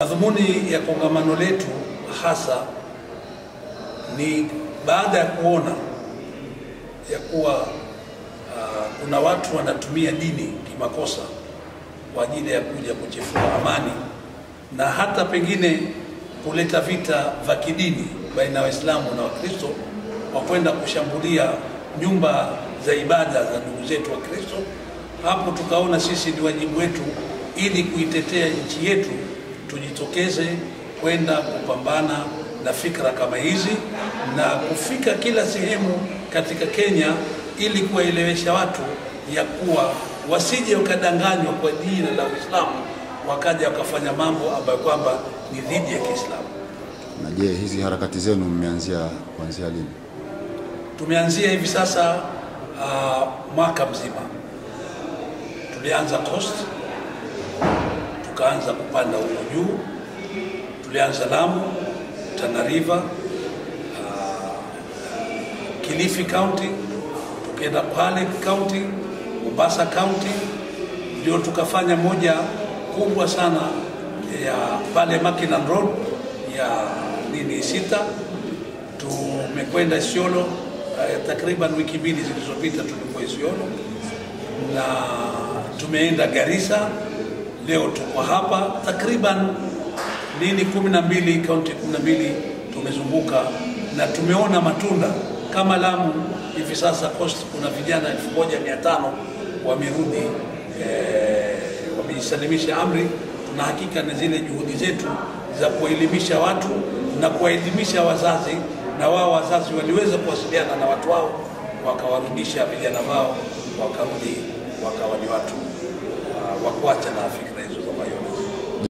Madhumuni ya kongamano letu hasa ni baada ya kuona ya kuwa uh, kuna watu wanatumia dini kimakosa kwa ajili ya kuja kuchefua amani na hata pengine kuleta vita vya kidini baina ya Waislamu na Wakristo kwa kwenda kushambulia nyumba za ibada za ndugu zetu wa Kristo. Hapo tukaona sisi ni wajibu wetu, ili kuitetea nchi yetu, tujitokeze kwenda kupambana na fikra kama hizi na kufika kila sehemu katika Kenya ili kuwaelewesha watu ya kuwa wasije wakadanganywa kwa jina la Uislamu wakaja wakafanya mambo ambayo kwamba ni dhidi ya Kiislamu. Na je, hizi harakati zenu mmeanzia kuanzia lini? Tumeanzia hivi sasa uh, mwaka mzima. Tulianza Coast, tukaanza kupanda huko juu, tulianza Lamu, Tana River, uh, Kilifi County, tukaenda Kwale County, Mombasa County, ndio tukafanya moja kubwa sana ya pale Mackinnon Road ya nini sita. Tumekwenda Isiolo uh, takriban wiki mbili zilizopita tulikuwa Isiolo na tumeenda Garissa, leo tuko hapa takriban nini kumi na mbili kaunti kumi na mbili tumezunguka na tumeona matunda kama Lamu hivi sasa Coast kuna vijana elfu moja mia tano wamerudi eh, wamejisalimisha amri. Tuna hakika na zile juhudi zetu za kuwaelimisha watu na kuwaelimisha wazazi, na wao wazazi waliweza kuwasiliana na watu wao, wakawarudisha vijana wao, wakarudi wakawa ni watu uh, wa kuacha na Afrika.